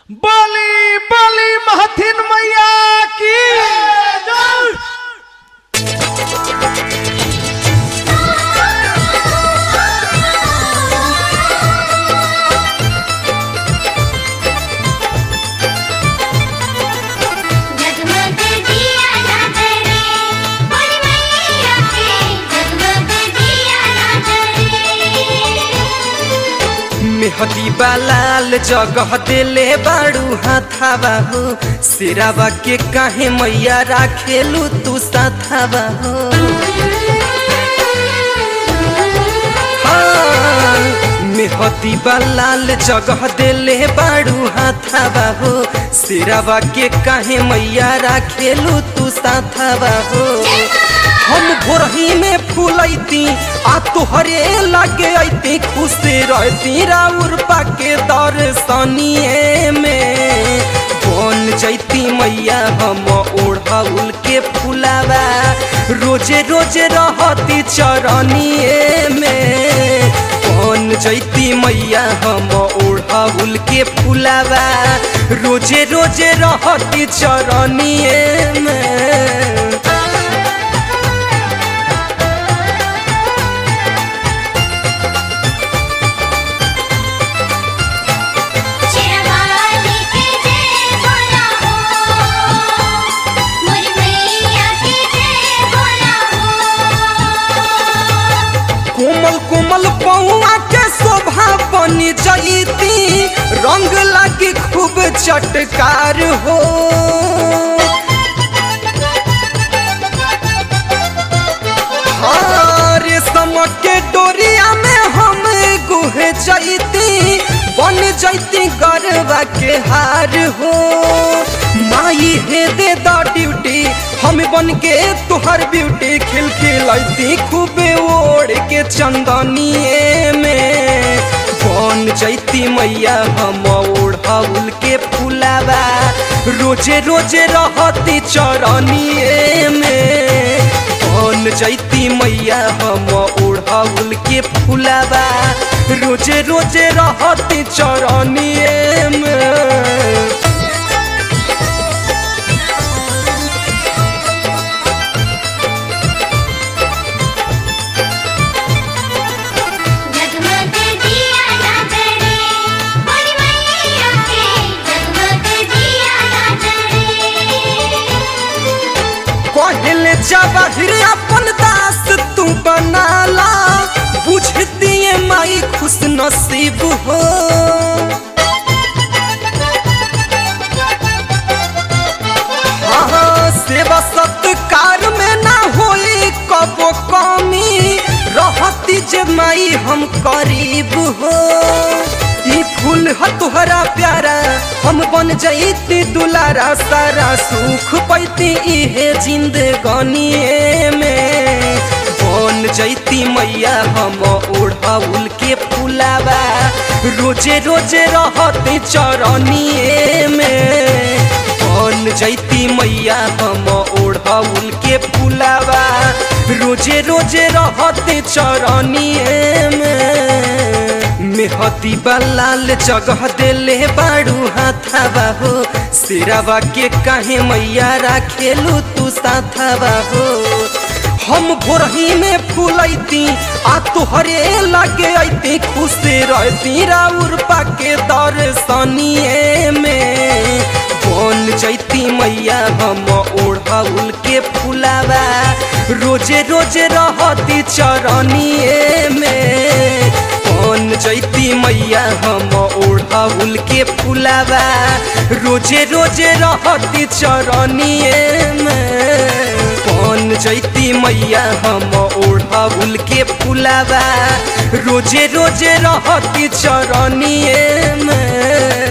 बली बली महथिन मैया की जगमग दिया ना जले बड़ी मैया के जगमग दिया ना जले मेहदी बालाल जगह देले बाड़ू हाथावा हो सिरावा के काहे मैया राखेलू तू साथावा हो हाँ, मेहदी बालाल जगह देले बाड़ू हाथावा हो सिरावा के काहे मैया राखेलू तू साथावा हो हम भोरही में फूलैती आ तोहरे लागे ऐती खुश रहती राउर पाके दर्शनिए में बन जैती मैया हम ओढ़ाउल के फुलावा रोजे रोजे रहती चरनिए में बन जैती मैया हम ओढ़ाउल के फुलावा रोजे रोजे रहती चरनिए में शेरवाली के जय बोला हो मोरी मैया के जय बोला हो कोमल कोमल पौआ के शोभा बनी जईती रंग लागी खूब चटकार हो हाँ, रेशम के डोरिया में हम गुहे जईती बन जईती गरबा के हार हो माई हे दे द ड्यूटी हम बन के तुहर ब्यूटी खिल खिलती खूबे ओढ़ के चंदनिए में बन जैती मैया हम ओढ़ाउल के फुलावा रोजे रोजे रहती चरनिए में बन जैती मैया हम ओढ़ाउल के फुलावा रोजे रोजे रहती चरनिए में जगमग दिया ना जले बड़ी मैया के जगमग दिया ना जले कहले जवाहिर अपन दास तू बनाला बुझती है माई खुश नसीब हो हाँ, सेवा सत्कार में ना होई कबो कमी रहती जे माई हम करीब हो ई फूल ह तोहरा प्यारा हम बन जईती दुलारा सारा सुख पैती इहे जिंदगानिए में बन जैती मैया हम ओढ़ाउल के फुलावा रोजे रोजे रहते चरनिए में बन जैती मैया हम ओढ़ाउल के फुलावा रोजे रोजे रहते चरनिए में मेहदी बलाल जगह देले बाड़ू हाथावा हो सिरावा के काहे मैया राखेलू तू साथावा हो हम भोरही में फूलैती आ तोहरे लागे ऐती खुश रहती राउर पाके दर्शनिए में बन जैती मैया हम ओढ़ाउल के फुलावा रोजे रोजे रहती चरनिए में बन जैती मैया हम ओढ़ाउल के फुलावा रोजे रोजे रहती चरनिए में बन जैती मैया हम ओढ़ाउल के फुलावा रोजे रोजे रहती चरनिए में